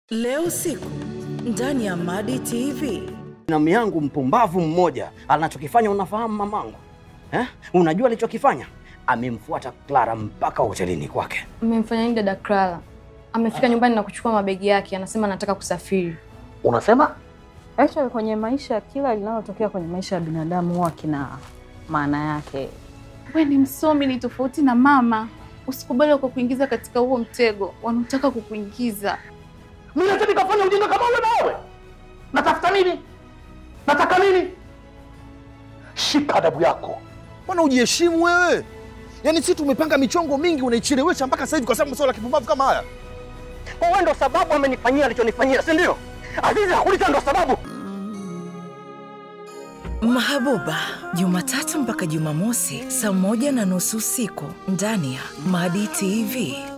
Leo usiku ndani ya Madi TV. Namu yangu mpumbavu mmoja anachokifanya, unafahamu mamangu eh? Unajua alichokifanya? Amemfuata Clara mpaka hotelini kwake. Mmemfanya nini dada Clara? Amefika nyumbani na kuchukua mabegi yake, anasema anataka kusafiri. Unasema Actually, kwenye maisha kila linalotokea kwenye maisha ya binadamu huwa kina maana yake. We ni msomi, ni tofauti na mama. Usikubali kwa kuingiza katika huo mtego wanaotaka kukuingiza. Mimi nataka nikafanya ujinga kama ule na wewe. Natafuta nini? Nataka nini? Shika adabu yako. Mbona ujiheshimu wewe? Yaani sisi tumepanga michongo mingi unaichelewesha mpaka sasa hivi kwa sababu swala la kipumbavu kama haya. kwa wewe ndo sababu amenifanyia alichonifanyia, si ndio? Azizi hakuliza ndo sababu. Mahabuba, Jumatatu mpaka Jumamosi saa moja na nusu usiku ndani ya Madi TV.